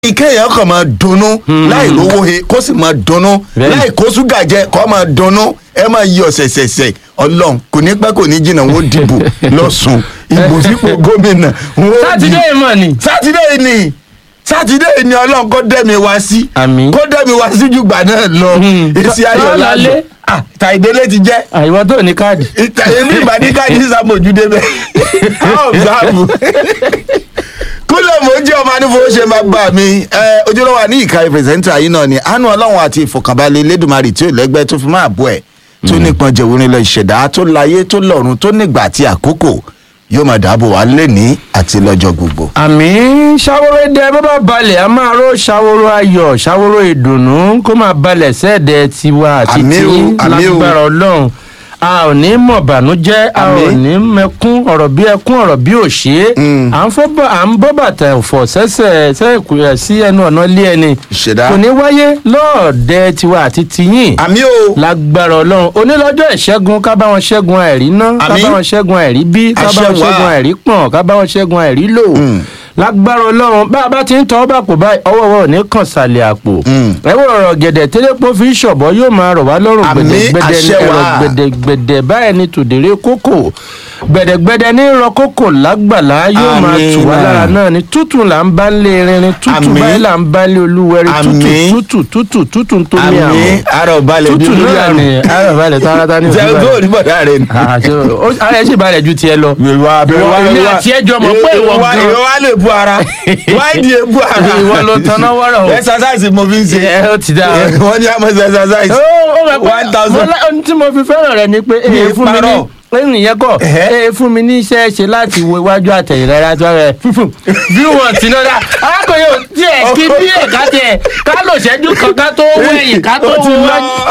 kéèyàn kàn máa dunnú láì lówó he kó sì máa dunnú Bẹ́ẹ̀ni. láì kó ṣúgà jẹ kó máa dunnú ẹ máa yọ ṣẹ̀ṣẹ̀ṣẹ̀ ọlọ́run kò ní pẹ́ kò ní jìnnà wọ́n dìbò lọ́sùn ìbò sípò gómìnà wọ́n sátidé yìí mọ̀ ni. sátidé yìí ni sátidé yìí ni ọlọ́run kó dẹ́mi wá sí Àmín. kó dẹ́mi wá sí jùgbà náà lọ Hmm. èsì ayọ̀ Lọ́la lálẹ́ lé. tàìdélé ti jẹ́ àìwọ́ tó ní káàdì. èmi ìbàdíkà ní sàmójúdé bẹ́ẹ̀ ọ̀bùsàmù kúlẹ̀ mò ń jẹ́ ọmọ anífowó ṣe máa gbà mí ẹ, ojúlówó wa ní ìka pírẹsẹ̀ntà yìí náà ni àánú ọlọ́run àti ìfọ̀kànbalẹ̀ elédùnmarè tí ò lẹ́gbẹ́ tó fi máa bọ̀ ẹ̀ tó nípọn jẹ̀wọ́n lọ ìṣẹ̀dá tó láyé tó lọ́run tó nígbà àti àkókò yóò máa dáàbò wá lẹ́ni àti lọ́jọ́ gbogbo. àmì ṣàwòrò dẹ bó bá balẹ̀ a máa ró ṣàwòrò ayọ̀ ṣàwòrò ìdùnnú kó máa balẹ̀ sẹ́ẹ̀dẹ̀ tiwa àti Àmì tí o, àmì o. lágbára ọlọ́run a ò ní mọ̀ bànújẹ́ a ò Àmì. ní mẹkún ọ̀rọ̀ bí ẹkún ọ̀rọ̀ bí òṣè Mm. à ń fọ́ bá- à ń bọ́ bàtà ọ̀fọ̀ sẹ́sẹ̀ sẹ́ẹ̀kù ẹ̀ sí ẹnu ọ̀nà ilé ẹni ìṣẹ̀dá kò ní wáyé lọ́ọ̀dẹ tiwa àti tiyín àmì o lágbára ọlọ́run onílọ́jọ́ ìṣẹ́gun ká bá wọn ṣẹ́gun àìrí ná ká Àmín. bá wọn ṣẹ́gun àìrí bí ká bá Àṣẹ wọn wà. ṣẹ́gun àìrí pọ̀n ká bá wọn ṣẹ́gun àìrí lò Mm. lágbára ọlọ́run bá a bá ti ń tọ́ bá kò báyìí ọwọ́ wa ò ní kàn sàlẹ̀ àpò Mm. ẹ̀wọ̀n ọ̀rọ̀ gẹ̀dẹ̀ tẹ́lẹ̀pọ̀ fi ń ṣọ̀bọ̀ yóò máa rọ̀ wá lọ́rùn Àmín. gbẹ̀dẹ̀gbẹ̀dẹ̀ Àṣẹ ẹ̀rọ wà. gbẹ̀dẹ̀gbẹ̀dẹ̀ báyìí ni tòdèrè kókò gbẹ̀dẹ̀gbẹ̀dẹ̀ ní rọ kókò lágbàlá yóò máa Àmín. tù wá lára náà ni tútù là ń bá ń lé rinrin tútù Àmín. báyìí là ń bá ń lé olúwẹ̀rí tútù Àmín. tútù tútù tútù ń tómi àmì àwọn àrò balẹ̀ bí tútù olórí náà àrùn ni ara balẹ̀ tààràtà ní jẹ́ òfin ogó balẹ̀. oníbọ̀dá rẹ̀ ni. àṣẹ ó- ara ẹ̀ sì balẹ̀ ju tiẹ̀ lọ. ìwà Ìwọ- èmi àti ẹ jọ mọ̀ pé ìwọ gan- ìwọ wa lè bu ara wáìdì ebu ara ìwọ ló tanná wọ́rọ̀ o. exercise mo fi ń ṣe ẹ ó ti dá. wọ́n ní àmọ́ exercise ó ó mọ̀ pé one thousand. mo lá- ohun tí mo fi fẹ́ràn rẹ̀ ni pé Mi ee fún mi ní parọ́. lẹ́yìn ìyẹn kọ́ Ẹ̀hẹ́. ee fún mi ní iṣẹ́ ṣe láti wo iwájú àtẹ̀yìn rárá tó rẹ̀ fúnfún bí wọ́n ti náà dá arákùnrin ò tiẹ̀ kí bí ẹ̀ka tiẹ̀ ká lò ṣẹ́jú kan ká tó wẹ̀yìn ká tó Ó ti wo lọ. wájú.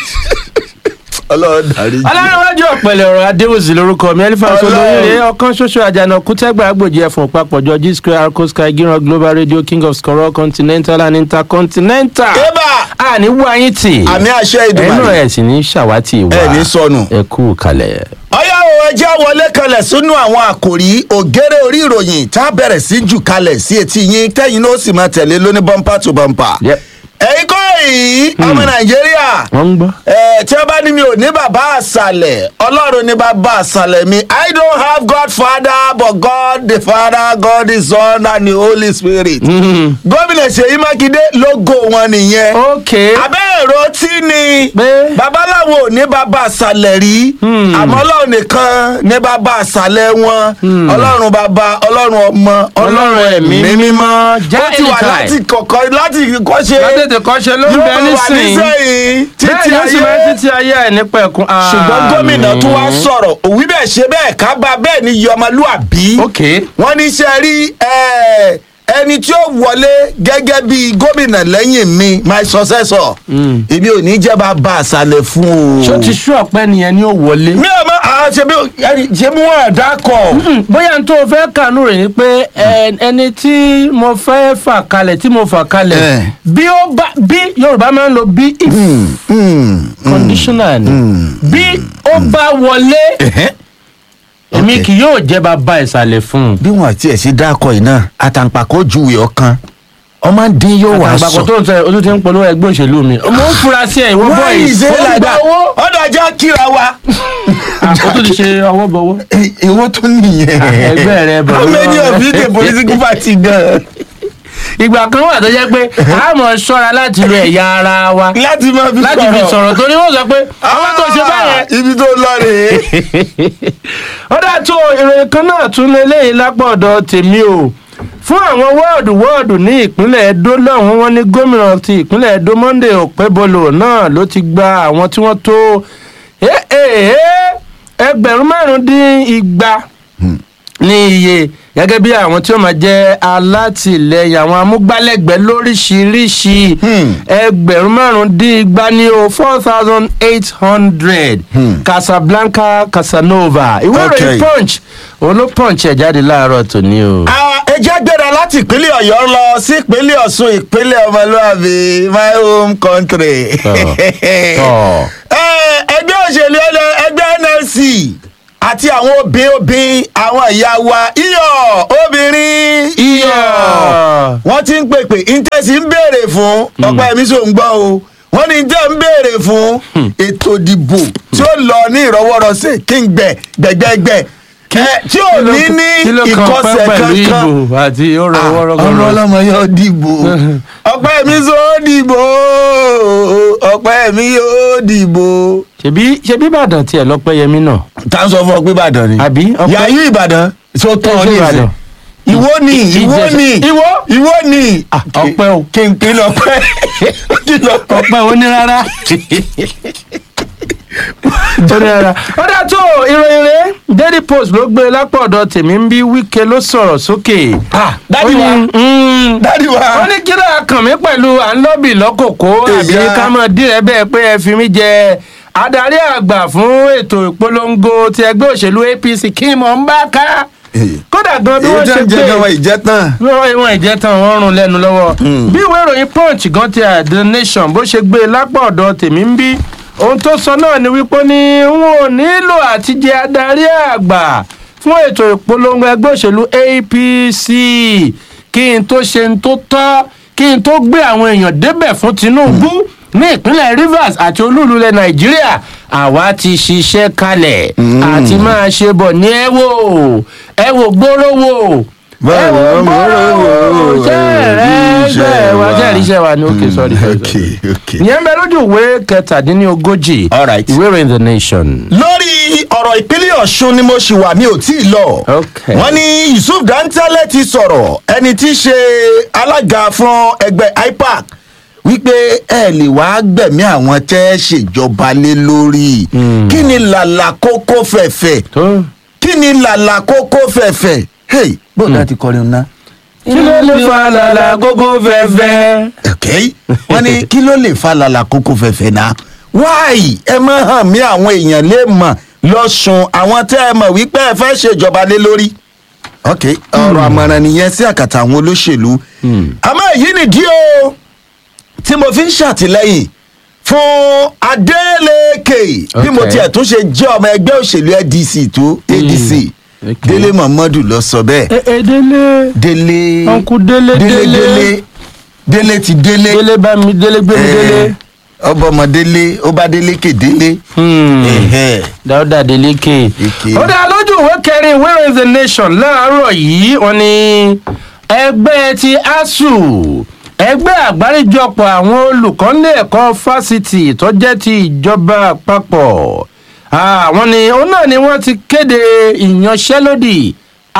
ọlọ́run darí jì. alárẹ̀wájú ọ̀pẹ̀lẹ̀ ọ̀rọ̀ adéwòsì lórúkọ mi ẹlífà Ọlọ́run. solóyè ọ̀kan ṣoṣo àjànà kútẹ́gbà agbòjì ẹ̀fọ̀n papọ̀jọ g square arco sky gíran global radio king of skoro continental and intercontinental. ébà a ní wáyé tì. àmì àṣẹ ẹnu ìdùnnú ẹ̀ sì ní ṣàwátì wa. ẹ ní sọnù. ẹ kú kalẹ̀. ọyá o ẹjẹ́ wọlé kalẹ̀ sínú àwọn àkòrí ògèrè orí ìròyìn tá a bẹ̀rẹ̀ sí jù kalẹ̀ sí etí yín tẹ́yìn náà ó sì máa tẹ̀lé lóní bọ́ńpà tó bọ́ńpà. Yep. ẹ̀yin kọ́ èyí ọmọ nàìjíríà wọ́n ń gbọ́. ẹ tí wọ́n bá ní mi ò ní bàbá àṣàlẹ̀ ọlọ́run ní bàbá àṣàlẹ̀ mi i don't have god father but god the father god the son and the holy spirit. gómìnà ṣèyí mákindé lógo wọn nìyẹn ok. abẹ́ èrò tí ni Pé? babaláwo ò ní bàbá àṣàlẹ̀ rí àmọ́ ọlọ́run nìkan ní bàbá àṣàlẹ̀ wọn ọlọ́run bàbá ọlọ́run ọmọ ọlọ́run ẹ̀mí mímọ́ Já ó ti wà anytime. láti kọ̀kọ́ láti kọ́ṣe látètè kọ́ṣe ló ń yóò bẹ máa wà nísìnyí. nísẹ̀yìn bẹ́ẹ̀ títí ni ó sì máa ayé títí ayé ẹ̀ ní pẹ̀kun. ṣùgbọ́n gómìnà tún wá sọ̀rọ̀ òwí bẹ́ẹ̀ ṣe bẹ́ẹ̀ ká bá bẹ́ẹ̀ ni yọmọlúàbí ok. wọ́n ní ṣe rí ẹ, ẹni tí ó wọlé gẹ́gẹ́ bí gómìnà lẹ́yìn mi my successor èmi ò ní jẹ́ bá bá àṣàlẹ̀ fún o. ṣó ti sú ọ̀pẹ nìyẹn ni ó wọlé. mi ò mọ àwọn ṣe bí ẹni ṣe bí wọn àdákọ. Mm, bóyá n tó fẹ́ kànú rẹ̀ ni pé ẹ, ẹni tí mo fẹ́ fà kalẹ̀ tí mo fà kalẹ̀ Eh. bí ó bá bí yorùbá máa ń lo bí if conditional ni bí ó bá wọlé èmi Ok. kì yóò jẹ́ bàbá ìsàlẹ̀ fún un. bí wọn àti ẹ̀ sí dákọ̀ yìí náà àtàǹpàkò juwe ọ̀kan ọmọ dín yóò wá àgbàkọ sọ. tó ń sọ ojú ti ń polówó ẹgbẹ́ òṣèlú mi mo ń fura sí ẹ ìwọ bọ́ wọ́n yìí yìí ṣe ó é ń gba láìda owó ọ̀dọ̀ ajá kíra wa. Ah, ó tún ti ṣe ọwọ́ bọ̀wọ́. èwo tó nìyẹn. ẹgbẹ́ rẹ bọ̀ how many of you dey political party gan. ìgbà kan wà tó jẹ́ pé a mọ̀ ṣọ́ra láti lo ẹ̀yà ara wa láti máa fi láti fi sọ̀rọ̀ torí wọ́n sọ pé àwọn tó ṣe báyẹn Ah, ibi tó lọ rèé. ó dà tó ìròyìn kan náà tún lélẹ́yìn lápá ọ̀dọ̀ tèmi o fún àwọn wọ́ọ̀dù wọ́ọ̀dù ní ìpínlẹ̀ Edo lọ́hùn wọn ní gómìnà ti ìpínlẹ̀ Edo Monday Okpebholo náà ló ti gba àwọn tí wọ́n tó eh, eh, eh, ẹgbẹ̀rún márùn-ún-dín igba ní iye gẹ́gẹ́ bí àwọn tí ó máa jẹ́ alátìlẹyìn àwọn amúgbálẹ́gbẹ̀ẹ́ lóríṣiríṣi Hmm. ẹgbẹ̀rún márùn-ún-dín igba ní o four thousand eight hundred Casablanca Casanova ìwé Okay. ìròyìn punch òun ló punch ẹ̀ jáde láàárọ̀ tòní o. Ah, ẹ jẹ́ gbéra láti ìpínlẹ̀ ọ̀yọ́ lọ sí ìpínlẹ̀ ọ̀ṣun ìpínlẹ̀ ọmọlúwàbí my home country. Tọ́. Eh, ẹgbẹ́ òṣèlú ẹlẹ́- ẹgbẹ́ nlc àti àwọn obìnrin obìnrin àwọn ìyá wa iyọ̀ obìnrin iyọ̀ wọ́n ti ń pèpè intẹ́sí ń béèrè fún ọ̀pẹ́ mi sò ń gbọ́ o wọ́n ní jẹ́ ń béèrè fún ètò ìdìbò tí ó lọ ní ìrọwọ́rọsẹ̀ kí n gbẹ gbẹgbẹgbẹ ẹ tí ò ní ní ìkọsẹ̀ kankan ìbò àti ọ̀rọ̀ ọmọ wọ́rọ́gọ́rọ́ ọlọmọ yóò dìbò ọpẹ́ mi yóò dìbò ọpẹ́ mi yóò dìbò. ṣebí ṣebí ìbàdàn tiẹ̀ lọ́pẹ́yẹmí náà tá a sọ fún ọ pé ìbàdàn ni. Àbí? Ọpẹ́- yàyí ìbàdàn tó tán ọ Ẹ ṣe ní ìsìn. Ìbàdàn. ìwọ ni ìwọ Ìjẹ̀ṣà. ni Ìwọ? ìwọ ni. Ah, ọpẹ́ o. kí n pín lọpẹ́ kí n lọpẹ́. ọpẹ́ onírara onírara ó dá tó ìròyìn rẹ̀ daily post ló gbé lápò ọ̀dọ̀ tèmi ń bí wíkẹ́ ló sọ̀rọ̀ sókè. Ah, dádì Ó ní, wa. mm, dádì wa. ó ní kí ló kàn mí pẹ̀lú à ń lọ́bì lọ́kòkó àbí Ìyá. ká mọ̀ dírẹ́ bẹ́ẹ̀ pé ẹ fi mí jẹ adarí àgbà fún ètò ìpolongo ti ẹgbẹ́ òṣèlú apc kí mò ń bá ká kódà gan bí èyí wọ́n tó ṣe ń jẹ gbé gan wọn ìjẹ tán. wọ́n ìwọ̀n ìjẹta wọn rún lẹ́nu lọ́wọ́ bí ìwé ìròyìn punch gan ti the nation bó ṣe gbé e lápá ọ̀dọ̀ tèmi ń bí ohun tó sọ náà ni wípé ó ní n ò nílò àti jẹ adarí àgbà fún ètò ìpolongo ẹgbẹ́ òṣèlú apc kí n tó ṣe n tó tọ́ kí n tó gbé àwọn èèyàn débẹ̀ fún tinubu ní ìpínlẹ̀ rivers àti olúùlú ilẹ̀ nàìjíríà àwa ti ṣiṣẹ́ kalẹ̀ àti máa ṣe bọ̀ ní ẹ wò ẹ wò gbóró wò ẹ wò gbóró wò ṣẹ́ẹ̀rẹ́ wa ṣẹ́ẹ̀ríṣẹ́ wa ni ok sorry sorry, ok sorry. ok. ìyẹn bẹ lójú ìwé kẹtàdínlógójì All right. ìwé ìròyìn the nation. lórí ọ̀rọ̀ ìpínlẹ̀ ọ̀ṣun ni mo ṣì wà mi ò tí ì lọ. Okay. wọ́n ní yusuf dantale ti sọ̀rọ̀ ẹni tí í ṣe alága fún ẹgbẹ́ ipac wípé ẹ lè wá gbẹ̀mí àwọn tẹ́ ẹ ṣèjọba lé lórí kí ni làlà kókó fẹ̀fẹ̀ tó kí ni làlà kókó fẹ̀fẹ̀ hey bóńdà ti kọrin ná. kí ló lè fa làlà gógó fẹ́fẹ́. ok wọ́n ní kí ló lè fa làlà kókó fẹ̀fẹ̀ náà wáì ẹ má hàn mí àwọn èèyàn lè mọ̀ lọ́sùn àwọn tẹ́ ẹ mọ̀ wípé ẹ fẹ́ ṣèjọba lé lórí ok ọ̀rọ̀ àmọ̀ràn nìyẹn sí àkàtà àwọn olóṣèlú àmọ́ èyí nìdí o tí mo fi ń ṣàtìlẹ́yìn fún adeleke bí mo Ok. tiẹ̀ tún ṣe jẹ́ ọmọ ẹgbẹ́ òṣèlú adc tó adc ok. délé muhammadu lọ sọ bẹ́ẹ̀ ẹ ẹ délé délé Uncle Délé, délé Délé. délé délé ti délé délé bá mi délé gbé mi délé. ọba ọmọ délé ó bá délé ké délé. Hmm. Ẹ̀hẹ́. dáúdà délékè. Ike. ó dá lójú ìwé kẹrin ìwé ìròyìn the nation láàárọ̀ yìí wọ́n ní ẹgbẹ́ ti asuu ẹgbẹ́ àgbáríjọpọ̀ àwọn olùkọ́ nílé ẹ̀kọ́ fásitì tó jẹ́ ti ìjọba àpapọ̀ àwọn ni òun náà ni wọ́n ti kéde ìyanṣẹ́lódì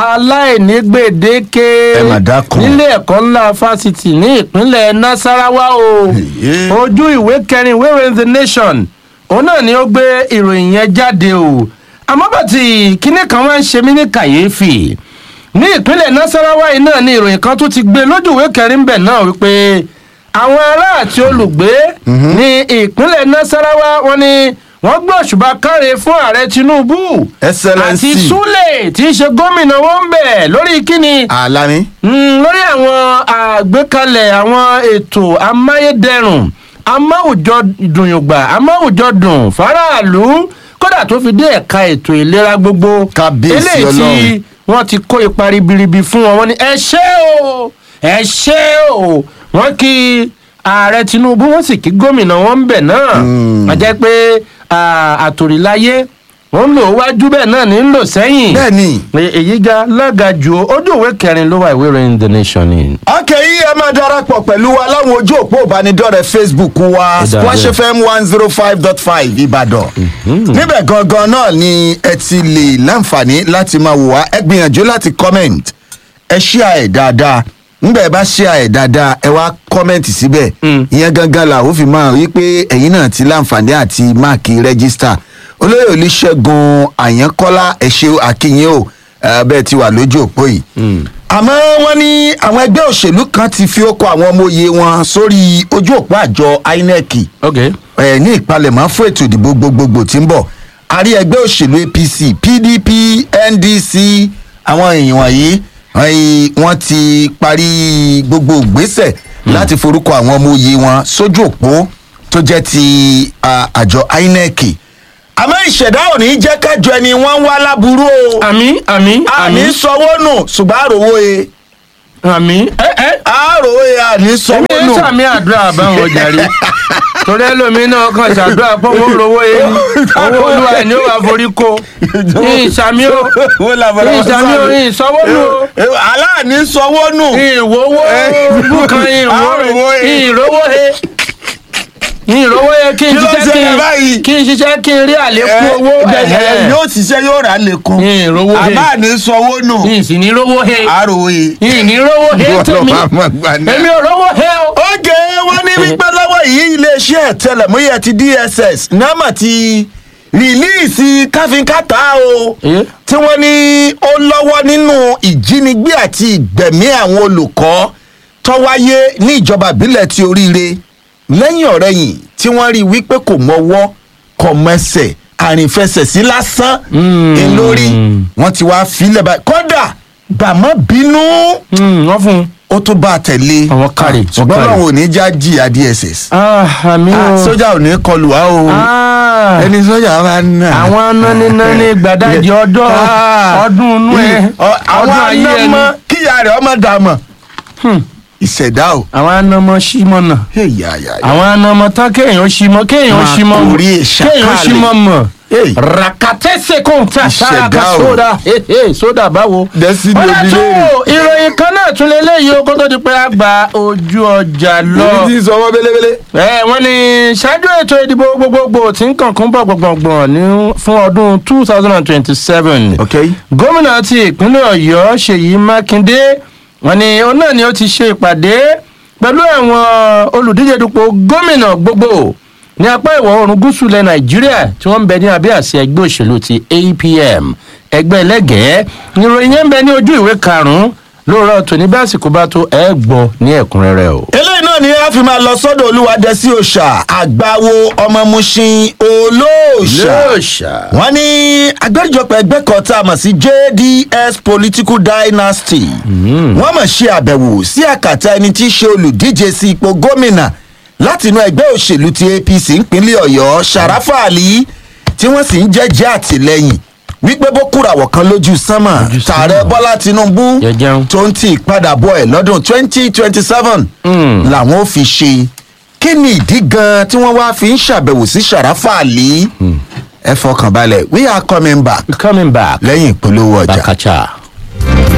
aláìnígbèdéke Ẹ mà dákun. nílé ẹ̀kọ́ ńlá fásitì ní ìpínlẹ̀ nasarawa o Èyí. ojú ìwé kẹrin ìwé ìròyìn the nation òun náà ni ó gbé ìròyìn yẹn jáde o àmọ́ bàtì kinní kan wá ń ṣe mí ní kàyéfì ní ìpínlẹ̀ nasarawa yìí náà ni ìròyìn kan tún ti gbé lójú ìwé kẹrin bẹ̀ náà wípé àwọn ará àti olùgbé ní ìpínlẹ̀ nasarawa wọn ni wọ́n gbé òṣùbà káre fún ààrẹ tinubu Excellency. àti sule tí í ṣe gómìnà wọn ń bẹ̀ lórí kíni àlàní. Mm, lórí àwọn àgbékalẹ̀ àwọn ètò amáyédẹrùn amáwùjọ dùnyùngbà amáwùjọ dùn faraàlú kódà tó fi dé ẹ̀ka ètò ìlera gbogbo Kábíyèsí eléyìí tí Ọlọ́run. wọ́n ti kó ipa ribiribi fún wọn wọ́n ní ẹ ṣé o ẹ ṣé o wọ́n kí ààrẹ tinubu wọ́n sì kí gómìnà wọn ń bẹ̀ náà wọ́n jẹ́ pé à, àtòríláyé wọ́n ń lò wájú bẹ́ẹ̀ náà ní ń lò sẹ́yìn bẹ́ẹ̀ni. E- èyí ga lága jù ó ojú ìwé kẹrin ló wà ìwé ìròyìn the nation ni. akẹ́yí ẹ máa darapọ̀ pẹ̀lú wa láwọn ojú òpó ìbánidọ́rẹ̀ẹ́ facebook wa Ó dáa splash bẹ́ẹ̀. fm one zero five dot five ìbàdàn. níbẹ̀ gangan náà ni ẹ ti lè láǹfààní láti máa wò wá ẹ gbìyànjú láti comment ẹ ṣíà ẹ̀ dáadáa nígbà ẹ bá ṣíà ẹ̀ dáadáa ẹ wá comment síbẹ̀ Mm. ìyẹn gangan là ó fi máa rí pé ẹ̀yin náà ti láǹfààní àti máàkì rẹ́gísítà olóyè olùṣègùn àyànkọ́lá ẹ̀ṣẹ̀ àkìyìn o eh, bẹ́ẹ̀ ti wà lójú òpó yìí àmọ́ wọ́n ní àwọn ẹgbẹ́ òṣèlú kan ti fi ókọ àwọn ọmọ òye wọn sórí ojú òpó àjọ inec ok ẹ̀ ní ìpalẹ̀mọ́ fún ètò ìdìbò gbogbogbò tí ń bọ̀ àrí ẹgbẹ́ òṣèlú apc pdp ndc àwọn èèyàn wọ̀nyí ẹ̀yìn wọ́n ti parí gbogbo ìgbésẹ̀ láti forúkọ àwọn ọmọ òye wọn sójú òpó tó jẹ́ ti ah, àjọ inec àmọ́ ìṣẹ̀dá ò ní jẹ́ kájọ ẹni wọ́n ń wá láburú o àmì àmì àmì àní sanwó nù ṣùgbọ́n àròwó e àmì ẹ ẹ àròwó e àní sanwó èmi ń nù. sàmì àdúrà báwọn jàre torí ẹlòmíín náà kàn ṣàdúrà pé owó rówó yé ni owó olúwa ẹ̀ ni ó wà forí ko ìsàmì o Wọ́n làbàrà wọn ìsàmì o sáré. ìsanwó nù o aláàní sanwó nù. ìwòwò bùkàn àròwó ìwò he. ìrówó he ìrówó he kí n Kí ló ṣiṣẹ́ kí ṣẹlẹ̀ n báyìí? kí n ṣiṣẹ́ kí n rí àlékún owó ẹ, ẹ, ẹ̀hẹ́. yóò ṣiṣẹ́ yóò rà lẹ́kùn. ìrówó he àbáàní sanwó nù. ìsìn rówó he àròwó e. ìní rówó he tèmi èmi ò rówó he o. oge wọn ní wípé lọ́wọ́ yìí iléeṣẹ́ ìtẹlẹ̀múyẹ́ ti dss náà ti rìlíìsì káfíńkàtà o Eh? tí wọ́n ní ó lọ́wọ́ nínú ìjínigbé àti ìgbẹ̀mí àwọn olùkọ́ tó wáyé ní ìjọba ìbílẹ̀ ti oríire lẹ́yìn ọ̀rẹ́yìn tí wọ́n rí i wípé kò mọ́wọ́ kò mẹsẹ̀ àrìnfẹsẹ̀ sí lásán Mm. ń lórí wọ́n ti wá filẹ̀ báyìí kódà gbàmọ́ bínú Mm, wọ́n fún un. ó tún bá a tẹ̀lé Àwọn kárí, ṣùgbọ́n wọ́n kárí. báwo ní já jìyà dss Ah, àmì Ah, o. sójà ò ní kọlù wá o Ah, ẹni sójà bá ń nà. àwọn nánínáni gbàdájì ọdọ Ah. ọdún inú ẹ Ọ- àwọn ọdún ayé ẹni anamọ kíyà rẹ̀ ọmọ dàmọ̀ Hmm. ìṣẹ̀dá o. àwọn anamọ símọ náà Hey, ya, ya, ya. àwọn anamọ tán kéèyàn símọ kéèyàn Wọn símọ kò rí ìṣàkálẹ̀. kéèyàn símọ mọ Hey. rakatẹsẹ kóńtà Ìṣẹ̀dá sára o. sódà sódà báwo. Destiny ọ̀dà tó Obìnrin. ìròyìn kan náà tún lé léyìí ó kó tó di pé a gba ojú ọjà lọ. Ibi tí ń sọ ọmọ bélébélé. ẹ wọ́n ní ṣáájú ètò ìdìbò gbogbogbò tí ń kànkún bọ̀ gbọ̀ngbọ̀ngbọ̀n ní fún ọdún two thousand and twenty-seven ok gómìnà ti ìpínlẹ̀ ọ̀yọ́ ṣèyí mákindé wọ́n ní òun náà ni ó ti ṣe ìpàdé pẹ̀lú àwọn olùdíje dupò gómìnà gbogbo ní apá ìwọ̀ oòrùn gúúsù ilẹ̀ nàìjíríà tí wọ́n ń bẹ ní abẹ́ àṣẹ ẹgbẹ́ òṣèlú ti apm ẹgbẹ́ ẹlẹ́gẹ̀ẹ́ ìròyìn yẹn ń bẹ ní ojú ìwé karùn-ún lóòrọ̀ tòní bí àsìkò bá tó ẹ gbọ́ ní ẹ̀kúnrẹ́rẹ́ o. eléyìí náà ni a fi máa lọ sọ́dọ̀ olúwadẹ́sí òòṣà àgbáwo ọmọ mushin olóòṣà lóòṣà. wọ́n ní agbẹjọpọ̀ ẹgbẹ́ kan tá a mọ̀ sí jds political dynasty wọ́n mọ̀ ṣe àbẹ̀wò sí àkàtà ẹni tí í ṣe olùdíje sí ipò gómìnà láti inú ẹgbẹ́ òṣèlú ti apc ìpínlẹ̀ ọ̀yọ́ sàràfà àlì tí wọ́n sì ń jẹ́jẹ́ àtìlẹ́yìn wípé bó kúràwọ̀ kan lójú sánmà Lójú sánmà. tààrẹ bọ́lá tinubu Jẹjẹun. tó ń ti ìpadàbọ̀ ẹ̀ lọ́dún twenty twenty seven Mm. làwọn ò fi ṣe kí ni ìdí gan tí wọ́n wá fi ń ṣàbẹ̀wò sí sàràfà àlì ẹ fọkàn balẹ̀ we are coming back coming back. lẹ́yìn ìpolówó ọjà. bakacha.